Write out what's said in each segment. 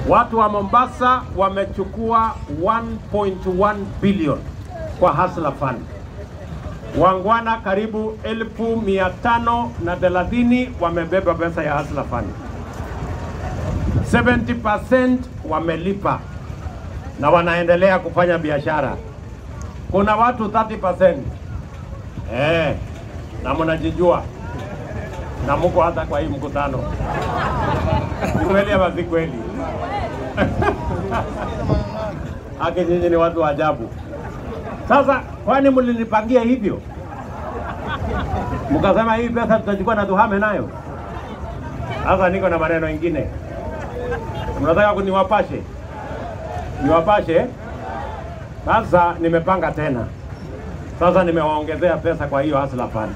Watu wa Mombasa wamechukua 1.1 billion kwa Hustler Fund. Wangwana karibu elfu mia tano na thelathini wamebeba pesa ya Hustler Fund. 70% wamelipa na wanaendelea kufanya biashara. Kuna watu 30% eh, na mnajijua na mko hata kwa hii mkutano. Ni kweli ama si kweli? Haki nyinyi ni watu wa ajabu. Sasa kwani mlinipangia hivyo? Mkasema hii pesa tutachukua na tuhame nayo. Sasa niko na maneno mengine. Mnataka kuniwapashe? Niwapashe? Sasa nimepanga tena. Sasa nimewaongezea pesa kwa hiyo Hustler Fund.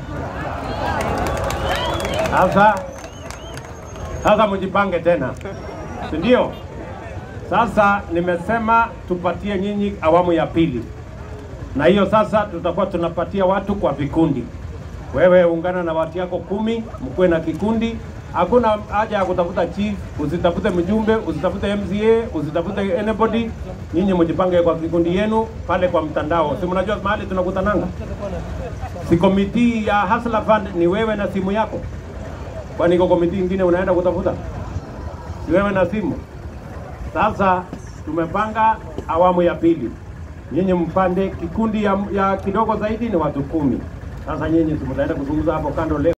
Sasa sasa mjipange tena, si ndio? Sasa nimesema tupatie nyinyi awamu ya pili, na hiyo sasa tutakuwa tunapatia watu kwa vikundi. Wewe ungana na watu yako kumi, mkuwe na kikundi. Hakuna haja ya kutafuta chief, usitafute mjumbe, usitafute MCA, usitafute anybody. Nyinyi mjipange kwa vikundi yenu pale kwa mtandao. Si mnajua mahali tunakutananga? Si komiti ya Hustler Fund ni wewe na simu yako? Kwani iko komiti ingine unaenda kutafuta? Si wewe na simu? Sasa tumepanga awamu ya pili, nyinyi mpande kikundi ya, ya kidogo zaidi ni watu kumi. Sasa nyinyi si mtaenda kuzungumza hapo kando leo.